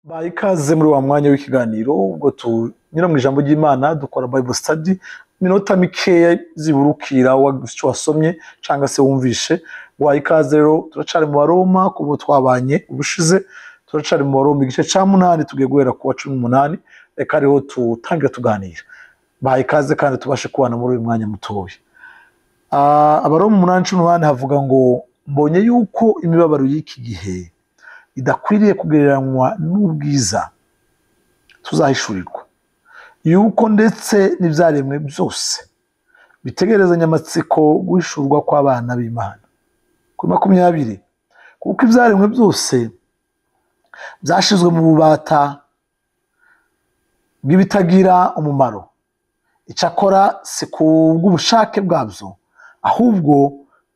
Baha ikaze muri wa mwanya w'ikiganiro ubwo tunyura mu ijambo ry'Imana dukora Bible study iminota mikeya zibura ukira wagize icyo wasomye cyangwa se wumvishe waha ikaze rero turacari mu baroma kubo twabanye ubushize turacari mu baroma igice cya munani tugiye guhera ku wa cumi n'umunani reka rero tutangire tuganira baha ikaze kandi tubashe kubana muri uyu mwanya mutoya Ah, abaroma umunani cumi n'umunani havuga ngo mbonye yuko imibabaro y'iki gihe idakwiriye kugereranywa n'ubwiza tuzahishurirwa yuko ndetse n'ibyaremwe byose bitegerezanya amatsiko guhishurwa kw'abana b'imana kuri makumyabiri kuko ibyaremwe byose byashizwe mu bubata bw'ibitagira umumaro icyakora si ku bw'ubushake bwabyo ahubwo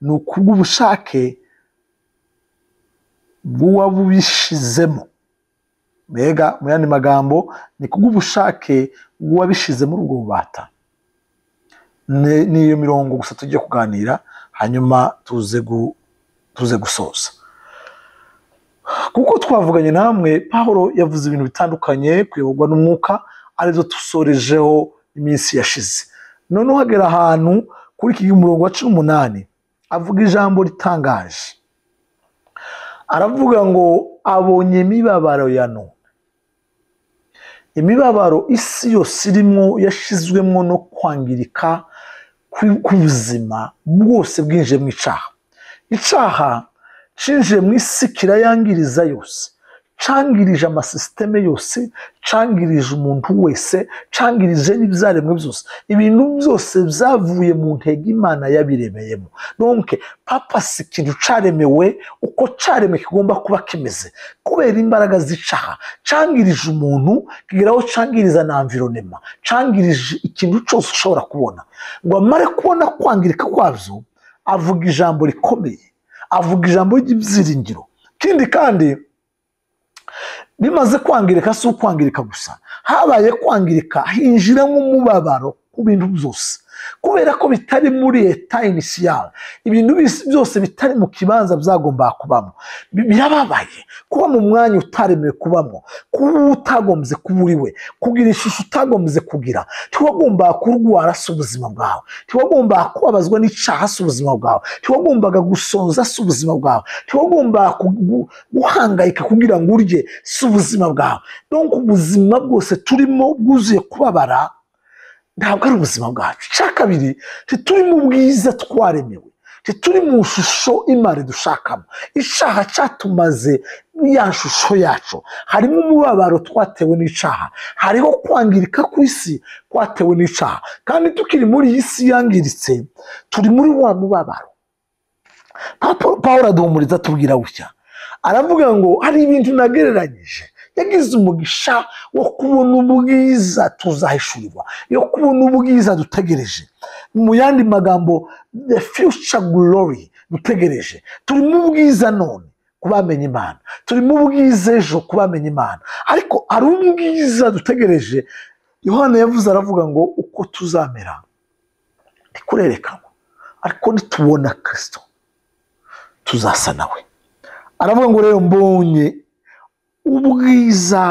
ni ku bw'ubushake bw'uwabubishizemo mbega mu yandi magambo ni ku bw'ubushake bw'uwabishize muri ubwo bubata Ni- ni iyo mirongo gusa tugiye kuganira hanyuma tuze gu- tuze gusoza kuko twavuganye namwe pahuro yavuze ibintu bitandukanye kuyoborwa n'umwuka aribyo dusorejeho iminsi yashize noneho hagera ahantu kuri iki murongo wa cumi n'umunani avuga ijambo ritangaje aravuga ngo abonye imibabaro ya none imibabaro isi yose irimo yashizwemo no kwangirika kwi- k'ubuzima bwose bwinjiye mu icaha icaha cinjiye mu isi kirayangiriza yose cangirije amasisiteme yose cangirije umuntu wese cangirije n'ibyaremwe byose ibintu byose byavuye mu ntego imana yabiremeyemo nonke papasi ikintu caremewe uko caremwe kigomba kuba kimeze kubera imbaraga z'icaha cangirije umuntu kigera aho cangiriza na environema cangirije ikintu cyose ushobora kubona ngo amare kubona kwangirika kwabyo avuga ijambo rikomeye avuga ijambo ry'ibyiringiro ikindi kandi bimaze kwangirika si ukwangirika gusa habaye kwangirika hinjiramo umubabaro ku bintu byose kubera ko bitari muri leta inisiyale ibintu bis- byose bitari mu kibanza byagombaga kubamo Bi- birababaye kuba mu mwanya utaremewe kubamo kuba utagombye kuba uri we kugira ishusho utagombye kugira ntiwagombaga kurwara si ubuzima bwawe ntiwagombaga kubabazwa n'icaha si ubuzima bwawe ntiwagombaga gusonza si ubuzima bwawe ntiwagombaga ku- gu- guhangayika kugira ngo urye si ubuzima bwawe donc ubuzima bwose turimo bwuzuye kubabara ntabwo ari ubuzima bwacu icya kabiri ntituri mu bwiza twaremewe ntituri mu shusho imana dushakamo icyaha cyatumaze ya shusho yacu harimo umubabaro twatewe n'icyaha hariho kwangirika ku isi kwatewe n'icyaha kandi tukiri muri iyi si yangiritse turi muri wa mubabaro Papa- pawulo aduhumuriza atubwira gutya aravuga ngo hari ibintu nagereranyije yagize umugisha wo kubona ubwiza tuzahishurirwa yo kubona ubwiza dutegereje mu yandi magambo the future glory dutegereje turimo ubwiza none ku bamenya imana turimo ubwiza ejo ku bamenya imana ariko hari ubwiza dutegereje yohana yavuze aravuga ngo uko tuzamera ntikurerekanwa ariko nitubona kirisito tuzasa nawe aravuga ngo rero mbonye ubwiza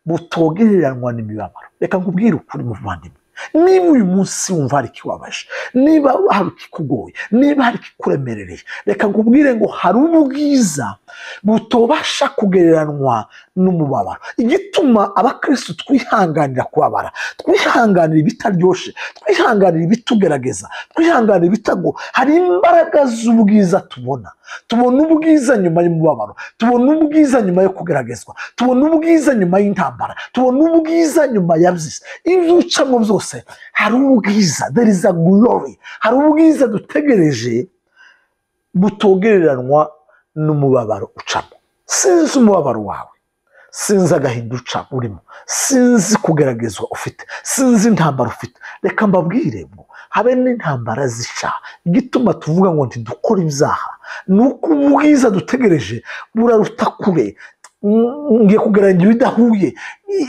butogereranywa n'imibabaro reka nkubwire ukuri muvandimwe niba uyu munsi wumva hari ikibabaje niba hari ikikugoye niba hari ikikuremerereye reka nkubwire ngo hari ubwiza butobasha kugereranywa n'umubabaro igituma abakristo twihanganira kubabara twihanganira ibitaryoshye twihanganira ibitugerageza twihanganira ibitago hari imbaraga z'ubwiza tubona tubona ubwiza nyuma y'umubabaro tubona ubwiza nyuma yo kugeragezwa tubona ubwiza nyuma y'intambara tubona ubwiza nyuma ya byisi ibyo ucamo byose hari ubwiza there is a glory hari ubwiza dutegereje butogereranywa n'umubabaro ucamo sinzi umubabaro wawe sinzi agahinda uca urimo sinzi kugeragezwa ufite sinzi intambara ufite reka mbabwire ngo habe n'intambara zica igituma tuvuga ngo ntidukore ibyaha ni uko ubwiza dutegereje buraruta kure Mm, ngiye kugerageza ibidahuye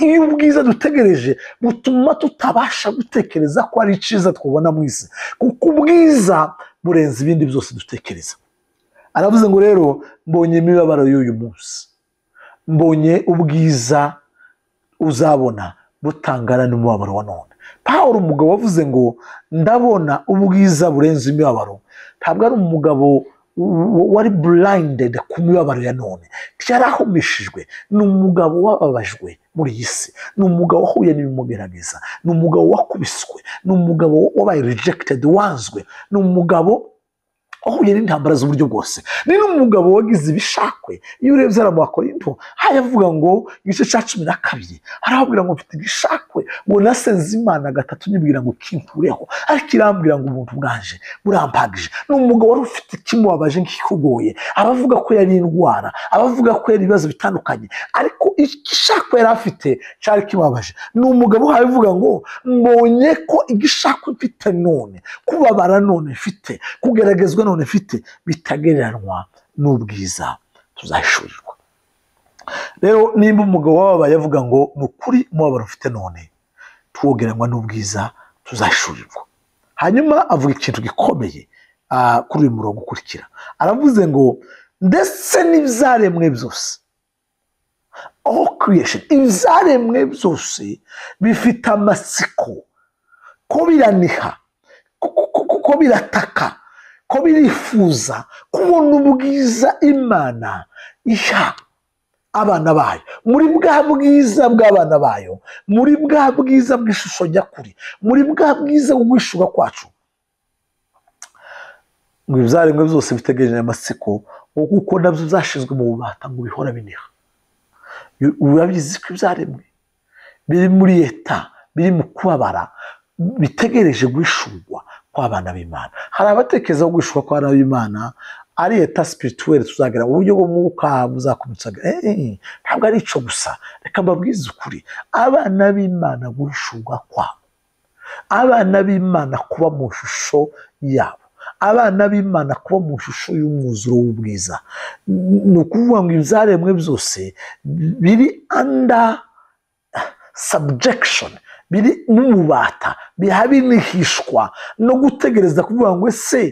iyo ubwiza dutegereje butuma tutabasha gutekereza ko ari icyiza twabona mu isi kuko ubwiza burenze ibindi byose dutekereza aravuze ngo rero mbonye imibabaro y'uyu munsi mbonye ubwiza uzabona butangana n'umubabaro wa none paul umugabo wavuze ngo ndabona ubwiza burenze imibabaro ntabwo ari umugabo w- wari blinded ku mibabaro ya none yarahumishijwe ni umugabo wababajwe muri iyi si ni umugabo wahuye n'ibimugerageza ni umugabo wakubiswe ni umugabo wabaye rejected wanzwe ni umugabo wahuye n'intambara z'uburyo bwose ni n'umugabo wagize ibishakwe iyo urebye hariya mu bakorinto hajya avuga ngo igice cya cumi na kabiri arahabwira ngo mfite igishakwe ngo nasenze imana gatatu nyibwira ngo kimpureho ariko irambwira ngo ubuntu bwaje burampagije ni umugabo wari ufite ikimubabaje nk'ikikugoye abavuga ko yari indwara abavuga ko yari ibibazo bitandukanye ariko igishakwe yari afite cyari kimubabaje ni umugabo uhaye uvuga ngo mbonye ko igishakwe mfite none kubabara none mfite kugeragezwa none mfite bitagereranywa n'ubwiza tuzahishurirwa rero nimba umugabo wababaye avuga ngo ni ukuri umubabaro ufite none tuwogeranywa n'ubwiza tuzahishurirwa hanyuma avuga ikintu gikomeye ah, kuri uyu murongo ukurikira aravuze ngo ndetse n'ibyaremwe byose aho creation ibyaremwe byose bifite amatsiko ko biraniha ko- ko- ko- ko birataka ko birifuza kubona ubwiza imana iha abana bayo muri bwa bwiza bw'abana bayo muri bwa bwiza bw'ishusho nyakuri muri bwa bwiza bwo guhishuka kwacu ngo ibyaremwe byose bitegereje amatsiko ngo kuko nabyo byashyizwe mu bubata ngo bihora biniha Bi- urabizi ko ibyaremwe biri muri leta biri mu kubabara bitegereje guhishurwa kw'abana b'imana hari abatekereza ko guhishurwa kw'abana b'imana ari leta spirituelle tuzagera mu buryo bw'umwuka buzakomeza Eh, eh, eh, ntabwo ari icyo gusa reka mbabwize ukuri abana b'imana guhishurwa kwabo abana b'imana kuba mu ishusho yabo abana b'imana kuba mu ishusho y'umwuzuro w'ubwiza N- ni ukuvuga ngo ibyaremwe byose biri anda subjection biri n'umubata bihabi n'ihishwa no gutegereza kuvuga ngo ese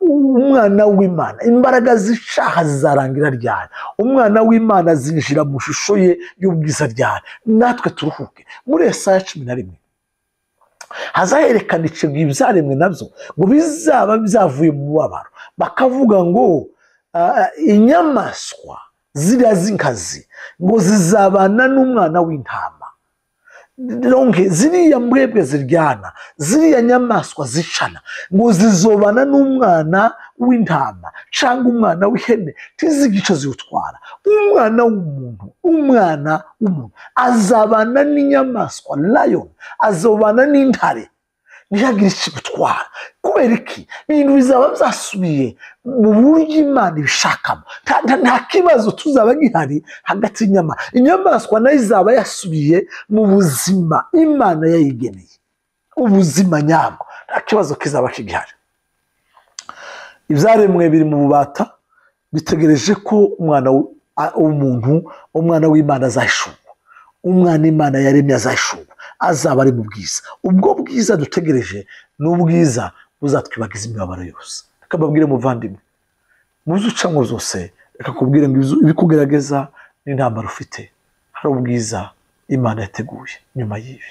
umwana w'imana imbaraga z'icaha zizarangira ryari umwana w'imana zinjira mu ishusho ye y'ubwiza ryari natwe turuhuke muri esaya cumi na rimwe hazaherekana icyo ibyaremwe nabyo ngo bizaba byavuye mu mubabaro bakavuga ngo ah, inyamaswa ziriya z'inkazi ngo zizabana n'umwana w'intama ronke ziriya mbwebwe ziryana ziriya nyamaswa zicana ngo zizobana n'umwana w'intama cyangwa umwana w'ihene tizigice ziwutwara umwana w'umuntu umwana w'umuntu azabana n'inyamaswa lion azobana n'intare ntihagire ikigutwara kubera iki ibintu bizaba byasubiye mu buryo imana ibishakamo nta nta- nta kibazo tuzaba gihari hagati y'inyama inyamaswa nayo izaba yasubiye mu buzima imana yayigeneye ubuzima nyabwo nta kibazo kizaba kigihari ibyaremwe biri mu bubata bitegereje ko umwana w- a- w'umuntu umwana w'imana azahishurwa umwana imana yaremye azahishurwa azaba ari mu bwiza ubwo bwiza dutegereje ni ubwiza buzatwibagiza imibabaro yose reka mbabwire muvandimwe mu byo ucamo byose reka kubwire ngo ibizu- ibikugerageza n'intambara ufite hari ubwiza imana yateguye nyuma y'ibi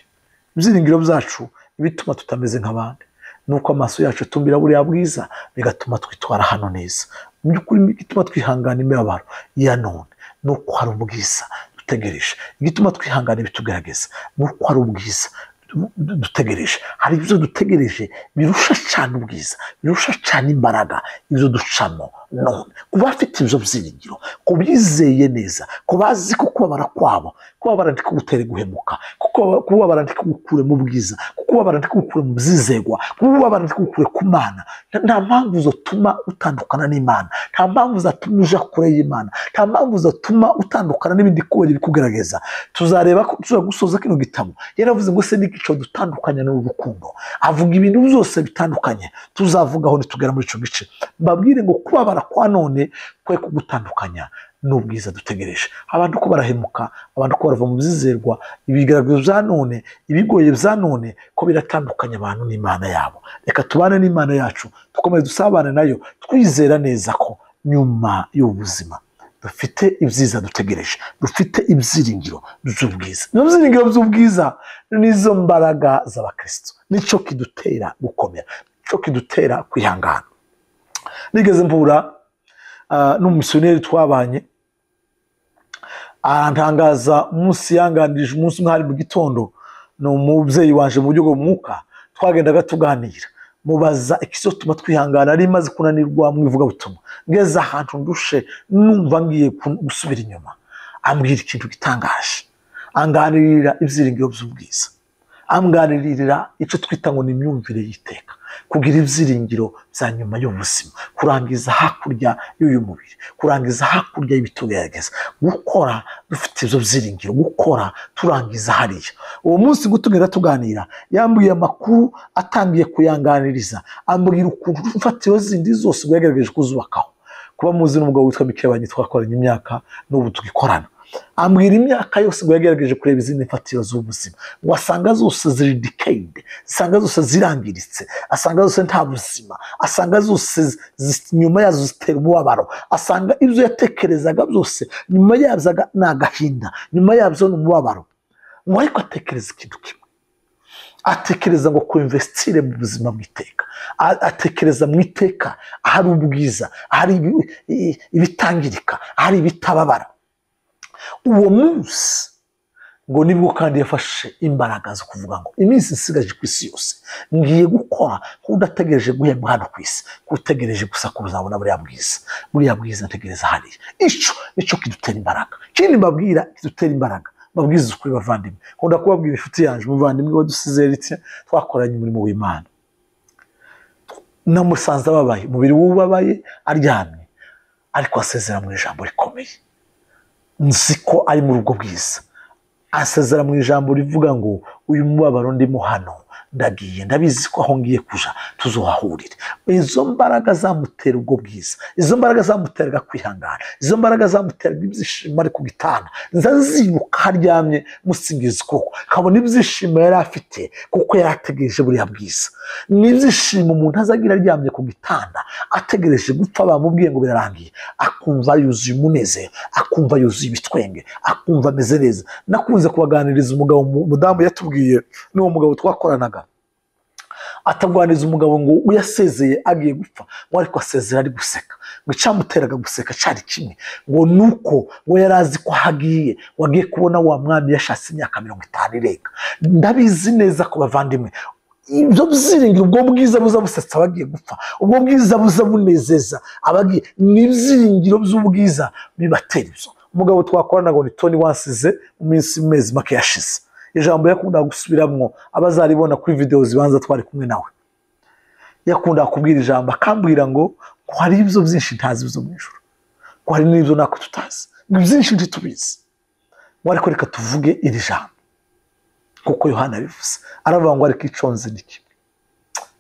ibyiringiro byacu ibituma tutameze nk'abandi ni uko amaso yacu atumbira buriya bwiza bigatuma twitwara hano neza mu by'ukuri igituma twihangana imibabaro ya none ni uko hari ubwiza dutegereje igituma twihangana ibitugaragaza ni uko hari ubwiza du- du- dutegereje hari ibyo dutegereje birusha cyane ubwiza birusha cyane imbaraga ibyo ducamo none ku bafite ibyo byiringiro ku bizeye neza ku bazi ko kubabara kwabo kubabara ntikugutere guhemuka kuko kubabara ntikugukure mu bwiza kubabara ntikugukure mu byizegwa kubabara ntikugukure ku mana Nta- nta mpamvu zotuma utandukana n'imana nta mpamvu zatuma uja kure y'imana nta mpamvu zatuma utandukana n'ibindi kubera ibikugaragaza tuzareba ko tuzagusoza kino gitabo yaravuze ngo se n'igico dutandukanya n'urukundo avuga ibintu byose bitandukanye tuzavugaho nitugera muri icyo gice mbabwire ngo kubabara kwa none kwe kugutandukanya n'ubwiza dutegereje abantu ko barahemuka abantu ko barava mu byizerwa ibigaragaro bya none ibigoye bya none ko biratandukanya abantu n'imana yabo reka tubane n'imana yacu dukomeze dusabane nayo twizera neza ko nyuma y'ubu buzima dufite ibyiza dutegereje dufite ibyiringiro by'ubwiza ibyo byiringiro by'ubwiza n'izo mbaraga z'abakristo nicyo kidutera gukomera nicyo kidutera kwihangana nigeze mpura ah, n'umumisiyoneri twabanye arantangaza umunsi yanganirije umunsi umwe hari mu gitondo ni umubyeyi waje mu buryo bw'umwuka twagendaga tuganira mubaza ikizotuma twihangana ari maze kunanirwa mu ivugabutumwa ngeze ahantu ndushe numva ngiye ku- gusubira inyuma ambwira ikintu gitangaje anganirira ibyiringiro by'ubwiza amwanirira icyo twita ngo ni imyumvire y'iteka kugira ibyiringiro bya nyuma y'ubuzima kurangiza hakurya y'uyu mubiri kurangiza hakurya y'ibitugerageza gukora dufite ibyo byiringiro gukora turangiza hariya uwo munsi gutumira tuganira yambwiye amakuru atangiye kuyanganiriza ambwira ukuntu imfatiro zindi zose rwagaragaje kuzubakaho kuba muzi n'umugabo witwa mikebanye twakoranye imyaka n'ubu tugikorana ambwira imyaka yose ngo yagerageje kureba izindi mfatiro z'ubuzima ngo asanga zose ziri decayed asanga zose zirangiritse asanga zose nta buzima asanga zose zi- nyuma yazo zitera umubabaro asanga ibyo yatekerezaga byose nyuma yabyo aga- ni agahinda nyuma yabyo ni umubabaro ngo ariko atekereza ikintu kimwe atekereza ngo kuinvestire mu buzima bw'iteka A- atekereza mu iteka ahari ubwiza ahari ibi- i- ibitangirika ahari ibitababara uwo munsi ngo nibwo kandi yafashe imbaraga zo kuvuga ngo iminsi isigaje ku isi yose ngiye gukora ko udategereje guhembwa hano ku isi ko utegereje gusa ko uzabona buriya bwiza buriya bwiza ntegereza hariya icyo nicyo kidutera imbaraga ikindi mbabwira kidutera imbaraga mbabwiza ukuri bavandimwe nkunda kubabwira inshuti yanjye umuvandimwe wadusize rite twakoranye umurimo w'imana namusanze ababaye umubiri w'ubabaye aryamye ariko asezera mu ijambo rikomeye nzi ko ari mu rugo bwiza asezera mu ijambo rivuga ngo uyu mubabaro ndimo hano ndagiye ndabizi ko aho ngiye kuja tuzohahurire izo mbaraga zamutera ubwo bwiza izo mbaraga zamuteraga kwihangana izo mbaraga zamuteraga ibyishimo ari ku gitanda nza zibuka aho aryamye musingiza ukuboko kabona ibyishimo yari afite kuko yari ategereje buriya bwiza ni ibyishimo umuntu azagira aryamye ku gitanda ategereje gupfa bamubwiye ngo birarangiye akumva yuzuye umunezero akumva yuzuye ibitwenge akumva ameze neza nakunze kubaganiriza umugabo umu- umudamu yatubwiye n'uwo mugabo twakoranaga atagwaniriza umugabo ngo uyasezeye agiye gupfa ngo ariko asezera ari guseka ngo icyamuteraga guseka cyari kimwe ngo ni uko ngo yari azi ko aho agiye ngo agiye kubona wa mwami yashatse imyaka mirongo itanu irenga ndabizi neza ku bavandimwe ibyo byiringiro ubwo bwiza buza busetsa abagiye gupfa ubwo bwiza buza bunezeza abagiye ni ibyiringiro by'ubwiza bibatera ibyo umugabo twakoranaga ngo ni toni wansize mu minsi mezi make yashize ijambo yakundaga gusubiramo abazaribona kuri videwo zibanza twari kumwe nawe yakundaga kubwira ijambo akambwira ngo ngo hari ibyo byinshi ntazi byo mu ijoro ngo hari n'ibyo nako tutazi ngo byinshi ntitubizi ngo ariko reka tuvuge iri jambo nk'uko yohana abivuze aravuga ngo ariko iconze ni kimwe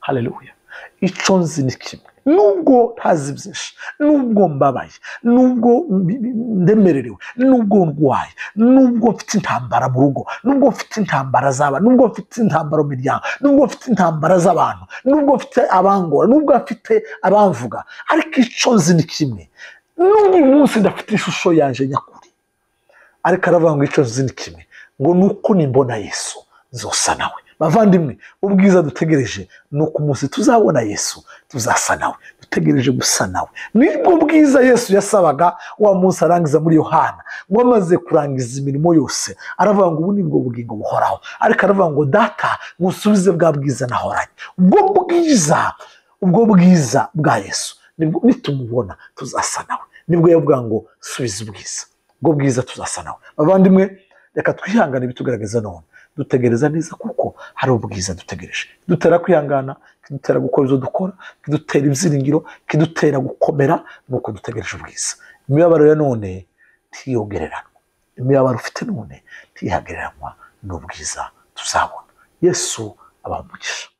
haleluya iconze ni kimwe nubwo ntazi byinshi nubwo mbabaye nubwo mbi- mbi- ndemererewe nubwo ndwaye nubwo mfite intambara mu rugo nubwo mfite intambara z'aba nubwo mfite intambara mu miryango nubwo mfite intambara z'abantu nubwo mfite abangora nubwo mfite abamvuga ariko iconze ni kimwe n'uyu munsi ndafite ishusho yanje nyakuri ariko aravuga ngo icyo nzi ni kimwe ngo ni uko nimbona yesu nzosa nawe bavandimwe ubwiza dutegereje ni uko umunsi tuzabona yesu tuzasa nawe dutegereje gusa nawe nibwo bwiza yesu yasabaga wa munsi arangiza muri yohana ngo amaze kurangiza imirimo yose aravuga ngo ubu ni bwo bugingo buhoraho ariko aravuga ngo data ngusubize bwa bwiza nahoranye ubwo bwiza ubwo bwiza bwa yesu nibwo nitumubona tuzasa nawe nibwo yavuga ngo subiza ubwiza ubwo bwiza tuzasa nawe abavandimwe reka twihangane ibitugaragaza none dutegereza neza kuko hari ubwiza dutegereje dutera kwihangana kidutera gukora ibyo dukora kidutera ibyiringiro kidutera gukomera ni uko dutegereje ubwiza imibabaro ya none ntiyogereranwa imibabaro ufite none ntiyagereranywa n'ubwiza tuzabona yesu abamugisha